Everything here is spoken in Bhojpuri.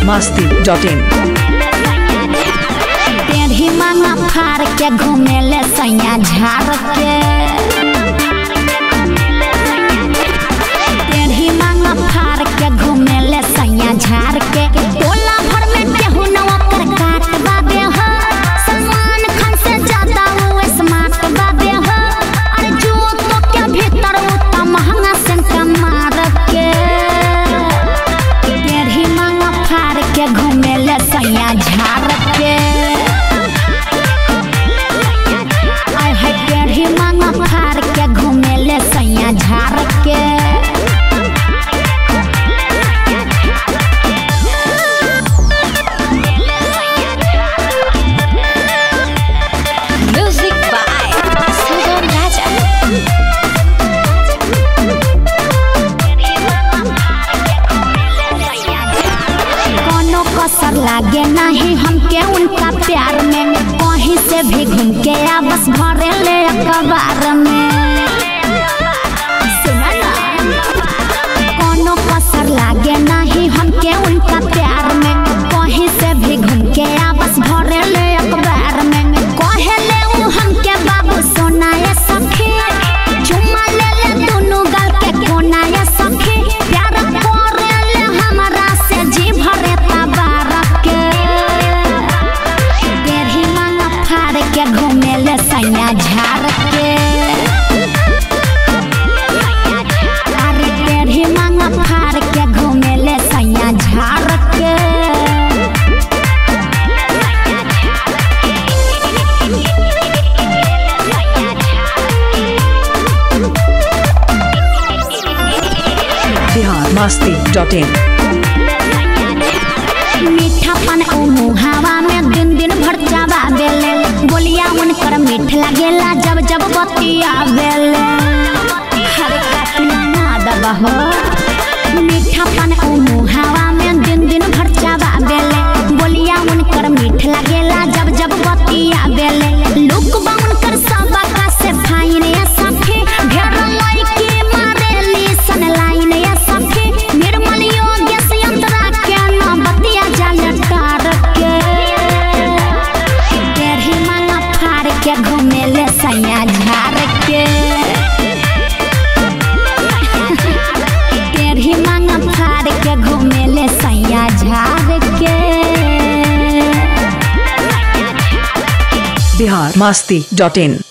masti.in टेढ़ी मांगा फाड़ के घूमेले सैया झाड़ के टेढ़ी मांगा फाड़ के घूमेले सैया झाड़ के टोला भर में केहू न ओकर काट बाबे हो सलमान खान से ज्यादा वो स्मार्ट बाबे हो अरे जो तो के भीतर वो तो महंगा से मार के टेढ़ी मांगा फाड़ के घूमेले सैया झाड़ के आय है टेढ़ी मांगा फाड़ के घूमेले सैया झाड़ के Music by Sugam Raja. कोनो कसर लागे नहीं हमके उनका प्यार में कहीं से भी घूम के आ बस भरे ले अखबार में सुना ना? कोनो कसर लागे नहीं हमके उनका प्यार में कहीं से भी घूम के आ बस भरे ले अखबार में कहे ले उ हमके बाबू सोना ये सखी चुम्मा ले ले दोनों गाल के कोना ये सखी प्यार करे ले हमरा से जी भरे तबारक के टेढ़ी मांगा फाड़ के घूमे ले सैया झाड़ के अरे टेढ़ी मांगा फाड़ के घूमे ले सैया झाड़ के Bihar masti.in मीठा पान ओ मुहावा में दिन दिन भर चावा बेले बोलिया उनकर मीठ लागेला जब जब बतिया बेले हर काटना ना दबा हो मीठा पान ओ मुहावा में दिन दिन भर चावा बेले बोलिया उनकर मीठ लागेला जब जब बतिया बेले लुक बा उनकर सबा का से फाइन या सखी ढेर लइकी मारेली सन लाइन या सखी निर्मल योग्य से अंतरा के ना बतिया जाल टार के टेढ़ी मांगा फाड़ के घूमेले सैया झाड़ के टेढ़ी मांगा फाड़ के घूमेले सैया झाड़ के Bihar masti.in